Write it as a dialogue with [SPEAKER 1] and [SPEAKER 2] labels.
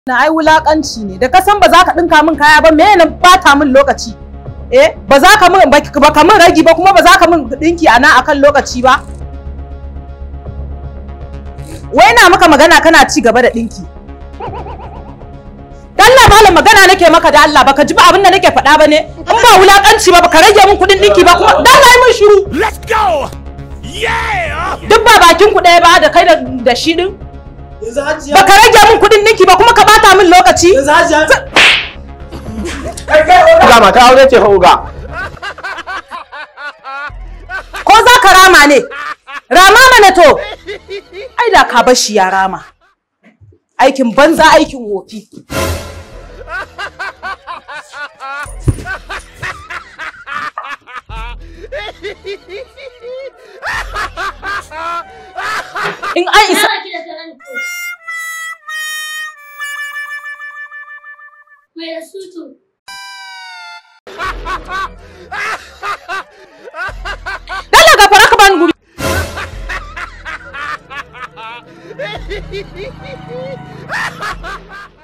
[SPEAKER 1] na ai wulakanci ne da ka san ba za ka dinka min kaya ba me ne bata min lokaci eh ba za ka min ba ka min ragi ba kuma ba za ka min dinki a nan akan lokaci ba wai na maka magana kana ci gaba da dinki Allah malam magana nake maka da Allah baka ji ba abin da nake faɗa ba ne in ba wulakanci ba baka rage min kuɗin dinki ba kuma dan lai min shiru
[SPEAKER 2] Let's go! Yeah!
[SPEAKER 1] duk ba bakin ku ɗaya ba da kai da shi din
[SPEAKER 3] Yanzu hajiya.
[SPEAKER 1] baka rage min kuɗin dinki ba kuma ka bata min lokaci
[SPEAKER 3] Yanzu hajiya. Kai kai oga.
[SPEAKER 4] Ga mata aure ce fa uga.
[SPEAKER 1] ko za ka rama ne rama mana to ai da ka bar shi ya rama aikin banza aikin wofi in an isa
[SPEAKER 5] Mai da sutu.
[SPEAKER 1] dala ga fara ka bani guri
[SPEAKER 2] Ha ha ha!